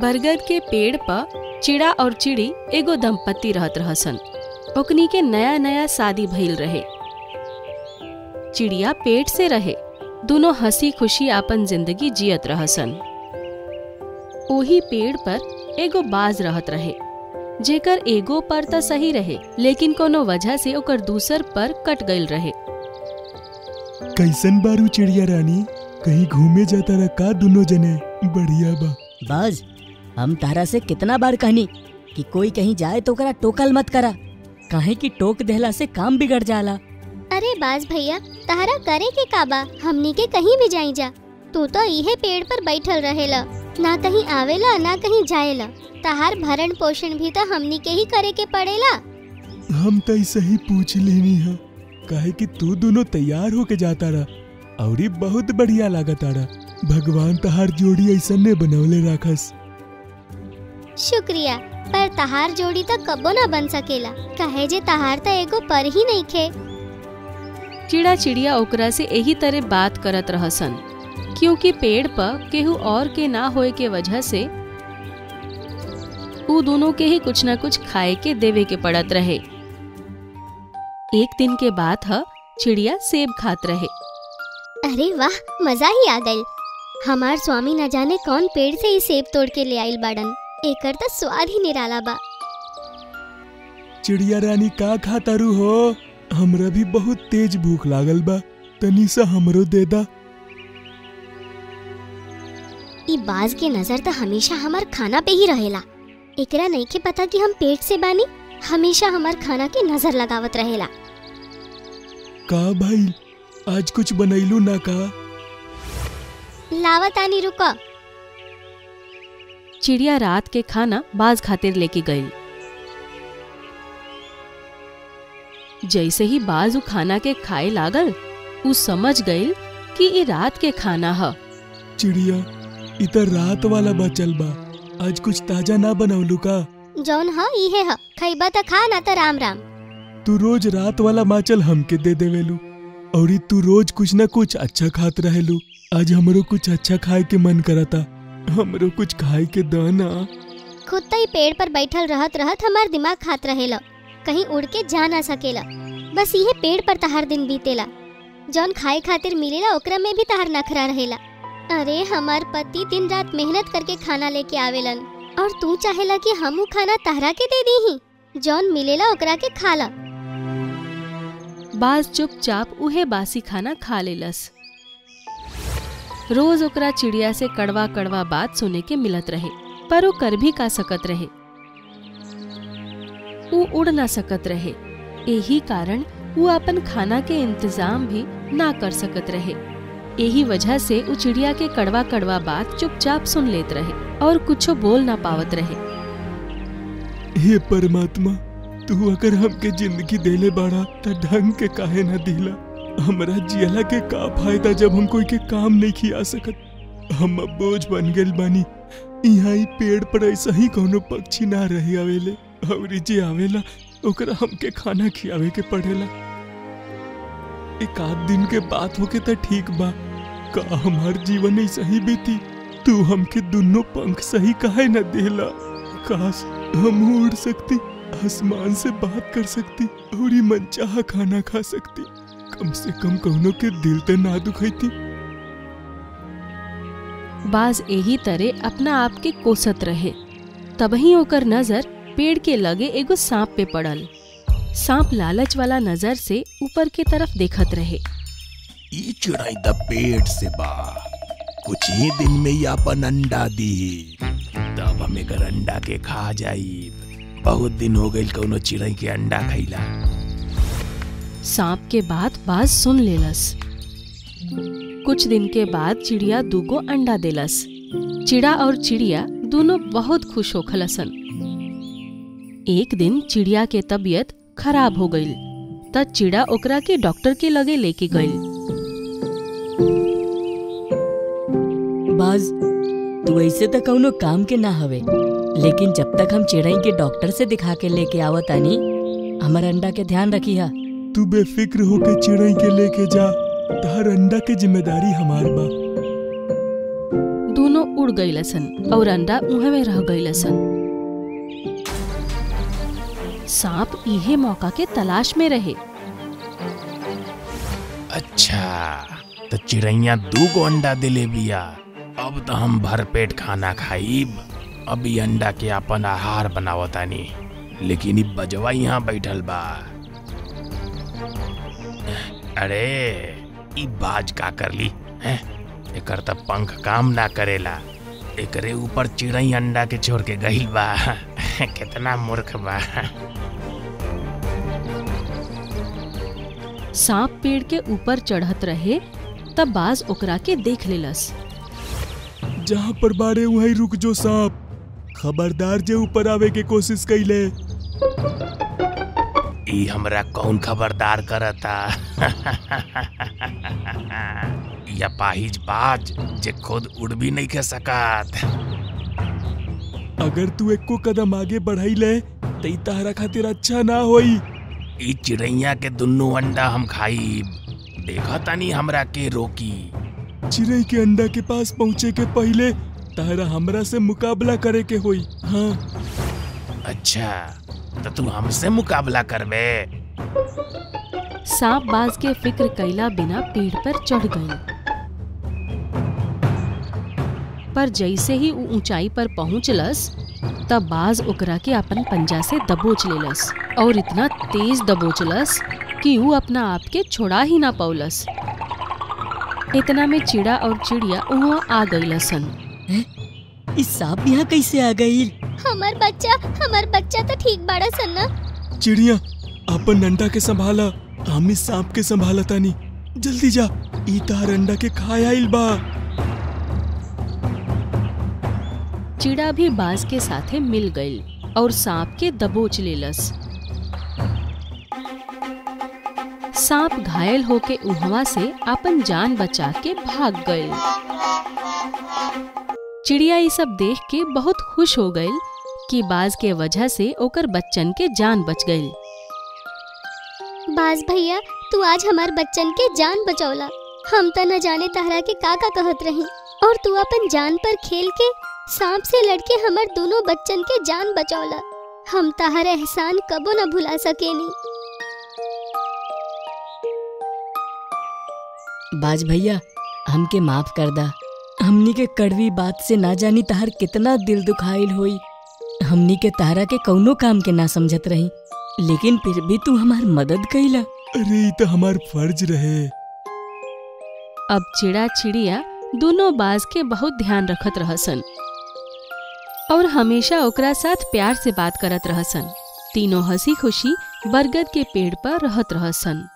बरगद के पेड़ पर चिड़ा और चिड़ी एगो दंपत्ति रहत रहसन ओकनी के नया नया शादी भइल रहे चिड़िया पेट से रहे दोनों हंसी खुशी आपन जिंदगी जियत रहसन ओही पेड़ पर एगो बाज रहत रहे जेकर एगो पर त सही रहे लेकिन कोनो वजह से ओकर दूसर पर कट गईल रहे कैसन बारू चिड़िया रानी कहीं घूमे जाता रहा का दोनों जने बढ़िया बा बाज हम तारा से कितना बार कहनी कि कोई कहीं जाए तो ओकरा टोकल मत करा काहे कि टोक देहला से काम बिगड़ जाला अरे बाज भैया तहरा करे के काबा हमनी के कहीं भी जाई जा तू तो इहे पेड़ पर बैठल रहेला ना कहीं आवेला ना कहीं जाएला तहार भरण पोषण भी तो हमनी के ही करे के पड़ेला हम तो ऐसे ही पूछ लेनी है काहे कि तू दोनों तैयार होके जाता रहा और बहुत बढ़िया लागत आड़ा भगवान तहार जोड़ी ऐसा ने बनवले राखस शुक्रिया पर तहार जोड़ी तो कबो ना बन सकेला कहे जे तहार तो एगो पर ही नहीं खे चिड़ा चिड़िया ओकरा से यही तरह बात करत रहसन क्योंकि पेड़ पर केहू और के ना होए के वजह से ऊ दोनों के ही कुछ न कुछ खाए के देवे के पड़त रहे एक दिन के बाद ह चिड़िया सेब खात रहे अरे वाह मजा ही आ गई हमार स्वामी न जाने कौन पेड़ से ही सेब तोड़ के ले आइल बाड़न एकर तो स्वाद ही निराला बा चिड़िया रानी का खातारू हो हमरा भी बहुत तेज भूख लागल बा तनी सा हमरो दे दा ई बाज के नजर तो हमेशा हमार खाना पे ही रहेला एकरा नहीं के पता कि हम पेट से बानी हमेशा हमार खाना के नजर लगावत रहेला का भाई आज कुछ बनैलू ना का लावत आनी रुको चिड़िया रात के खाना बाज खातिर लेके गई जैसे ही बाज उ खाना के खाए लागल उ समझ गई कि ये रात के खाना ह चिड़िया इतर रात वाला बचल बा आज कुछ ताजा ना बनौलू का जौन ह इहे ह खैबा त खा ना त राम राम तू रोज रात वाला माचल हमके दे देवेलू और ई तू रोज कुछ ना कुछ अच्छा खात रहेलू आज हमरो कुछ अच्छा खाए के मन करता हमरो कुछ खाए के द ना खुद तो ही पेड़ पर बैठल रहत रहत हमार दिमाग खात रहेला कहीं उड़ के जा ना सकेला बस इहे पेड़ पर तहार दिन बीतेला जौन खाए खातिर मिलेला ओकरा में भी तहार नखरा रहेला अरे हमार पति दिन रात मेहनत करके खाना लेके आवेलन और तू चाहेला कि हमू खाना तहरा के दे दी ही जौन मिलेला ओकरा के खाला बाज चुपचाप उहे बासी खाना खा लेलस रोज ओकरा चिड़िया से कड़वा कड़वा बात सुने के मिलत रहे पर वो कर भी का सकत रहे ऊ उड़ ना सकत रहे यही कारण वो अपन खाना के इंतजाम भी ना कर सकत रहे यही वजह से ऊ चिड़िया के कड़वा कड़वा बात चुपचाप सुन लेत रहे और कुछो बोल ना पावत रहे हे परमात्मा तू अगर हमके जिंदगी देले बाड़ा त ढंग के काहे ना दिला हमरा जियला के का फायदा जब हम कोई के काम नहीं खिया सकत हम अब बोझ बन गेल बानी यहाँ ही पेड़ पर ऐसा ही कोनो पक्षी ना रहे आवेले और जे आवेला ओकरा हमके खाना खियावे के पड़ेला एक आध दिन के बात होके त ठीक बा का हमार जीवन ऐसा ही बीती तू हमके दोनों पंख सही काहे न देला काश हम उड़ सकती आसमान से बात कर सकती और ये मनचाहा खाना खा सकती कम से कम कौनो के दिल पे ना दुखैती बाज यही तरह अपना आप के कोसत रहे तबही ओकर नजर पेड़ के लगे एगो सांप पे पड़ल सांप लालच वाला नजर से ऊपर के तरफ देखत रहे ई चिड़ाई द पेट से बा कुछ ही दिन में ही अपन अंडा दी तब हम एकर अंडा के खा जाई बहुत दिन हो गई कौनो चिड़ई के अंडा खैला सांप के बात बाज सुन लेलस कुछ दिन के बाद चिड़िया दूगो अंडा देलस चिड़ा और चिड़िया दोनों बहुत खुश होखलसन एक दिन चिड़िया के तबीयत खराब हो गईल त चिड़ा ओकरा के डॉक्टर के लगे लेके गईल बाज तू ऐसे तो कौनो काम के ना हवे लेकिन जब तक हम चिड़ई के डॉक्टर से दिखा के लेके आवत आनी हमर अंडा के ध्यान रखी हा तू बेफिक्र होके चिड़ई के लेके जा तार अंडा के जिम्मेदारी हमार बा दोनों उड़ गईलसन और अंडा उहे में रह गईलसन सांप इहे मौका के तलाश में रहे अच्छा तो चिड़ैया दू गो अंडा दिले बिया अब तो हम भरपेट खाना खाइब अब ई अंडा के अपन आहार बनावतानी लेकिन ई बजवा यहाँ बैठल बा अरे ई बाज का करली हैं एकर त पंख काम ना करेला एकरे ऊपर चिड़ई अंडा के छोड़ के गई बा कितना मूर्ख बा सांप पेड़ के ऊपर चढ़त रहे तब बाज ओकरा के देख लेलस जहाँ पर बाड़े वहीं रुक जो सांप खबरदार जे ऊपर आवे के कोशिश कैले ई हमरा कौन खबरदार करता या पाहिज बाज जे खुद उड़ भी नहीं के सकत अगर तू एको कदम आगे बढ़ाइले त ई तहरा खातिर अच्छा ना होई ई चिड़ैया के दुन्नू अंडा हम खाइब देखा तानी हमरा के रोकी चिड़ै के अंडा के पास पहुँचे के पहले तहरा हमरा से मुकाबला करे के होई हाँ अच्छा तो तू हमसे मुकाबला करबे सांप बाज के फिक्र कैला बिना पेड़ पर चढ़ गई पर जैसे ही ऊ ऊंचाई पर पहुंचलस तब बाज ओकरा के अपन पंजा से दबोच लेलस और इतना तेज दबोचलस कि ऊ अपना आप के छोड़ा ही ना पौलस इतना में चिड़ा और चिड़िया वहाँ आ गईलसन इस सांप यहाँ कैसे आ गई हमार बच्चा हमार बच्चा तो ठीक बाड़ा सन ना चिड़िया अपन अंडा के संभाला हम इस सांप के संभाला तानी जल्दी जा ई तार अंडा के खाया आइल बा चिड़ा भी बाज के साथे मिल गई और सांप के दबोच लेलस सांप घायल होके उहवा से अपन जान बचा के भाग गए चिड़िया ये सब देख के बहुत खुश हो गई कि बाज के वजह से ओकर बच्चन के जान बच गई बाज भैया तू आज हमार बच्चन के जान बचौला हम त न जाने तहरा के का का कहत रही और तू अपन जान पर खेल के सांप से लड़के हमार दोनों बच्चन के जान बचौला हम तहर एहसान कबो न भुला सकेनी बाज भैया हमके माफ कर दा हमनी के कड़वी बात से ना जानी तहार कितना दिल दुखाइल होई हमनी के तारा के कौनो काम के ना समझत रही लेकिन फिर भी तू हमार मदद कैला अरे ई तो हमार फर्ज रहे अब चिड़ा चिड़िया दोनों बाज के बहुत ध्यान रखत रहसन और हमेशा ओकरा साथ प्यार से बात करत रहसन तीनों हंसी खुशी बरगद के पेड़ पर रहत रहसन